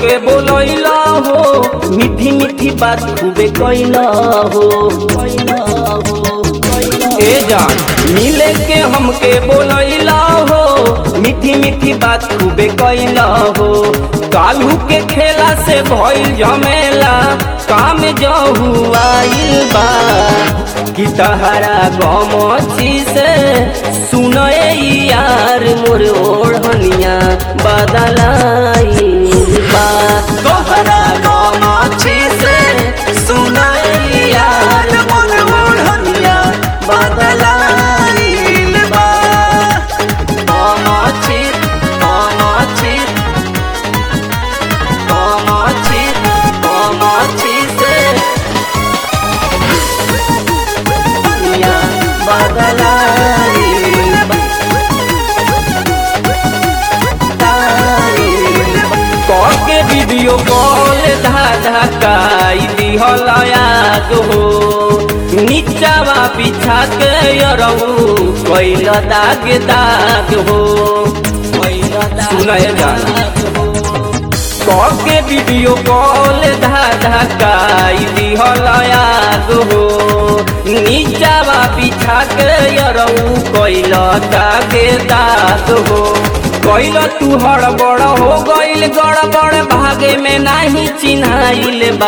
हमके बोलैला हो मीठी मीठी बात खूबे कैला हो ए जान मिले के हमके बोलैला हो मीठी मीठी बात खूबे कैला हो कालू के खेला से भइल झमेला काम जहू आइल बा कि तहरा गमछी से सुनए यार मोर ओढ़निया बदलाई बा तोहरा गमछी से सुनए यार मोर ओढ़निया बदलाई बा गमछी गमछी गमछी गमछी से दुनिया बदलाई के वीडियो कॉल धाधा काई दिहल याद हो नीचावा पीछा के यरऊ कैल दाग दाग हो सुनय गाना के वीडियो कॉल धाधा काई दिहल याद हो नीचावा पीछा के यरऊ कैल दाग दाग हो कैल तू हड़बड़ हो गइल गड़बड़ भागे में नाही चिन्हाइल बा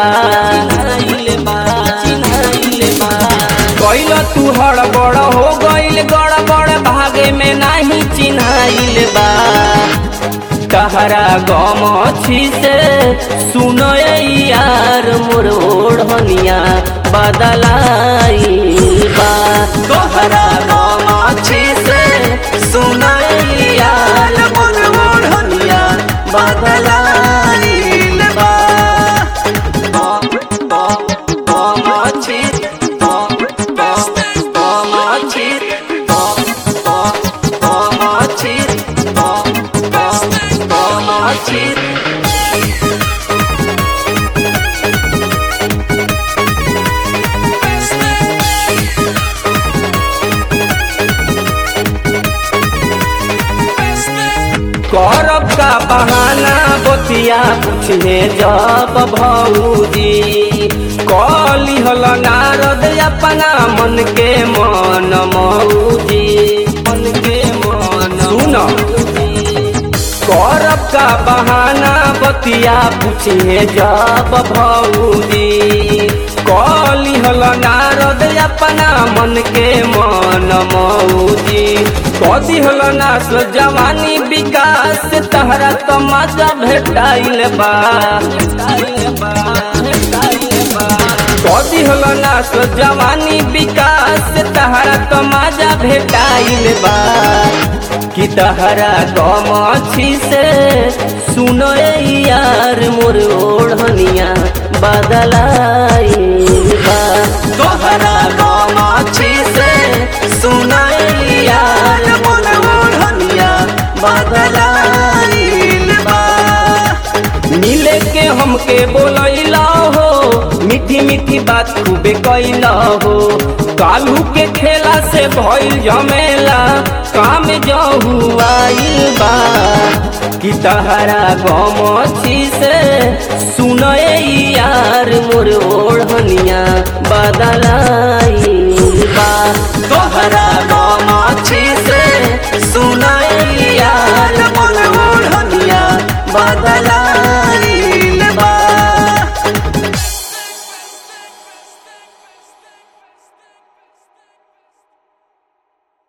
कैल तू हड़बड़ हो गइल गड़बड़ भागे में नाही चिन्हाइल बा तहरा गमछी से सुनो यार मोर ओढ़निया बदलाई बा तोहरा गमछी से सुनो यार मोर ओढ़निया बदलाई बा गमछी गमछी गमछी गमछी करब का बहाना बतिया पूछने जब भौजी कली हल नारद अपना मन के मन मौजी मन के मन सुन करब का बहाना बतिया पूछे जब भौजी कली हल नारद अपना मन के मन मौजी कदी हल नास जवानी विकास तहरा तो मजा भेटाइल बा कदी हल नास जवानी विकास तहरा तो मजा भेटाइल बा कि तहरा गमछी से सुनो यार मोर ओढ़निया बदलाई बा तोहरा गमछी से सुनो यार मोर ओढ़निया बदलाई बा मिले के हमके बोलैला हो मीठी मीठी बात खूबे कैला हो कालू के खेला से भइल झमेला काम जहू आइल बा कि तहरा गमछी से सुनए यार मोर ओढ़निया बदलाई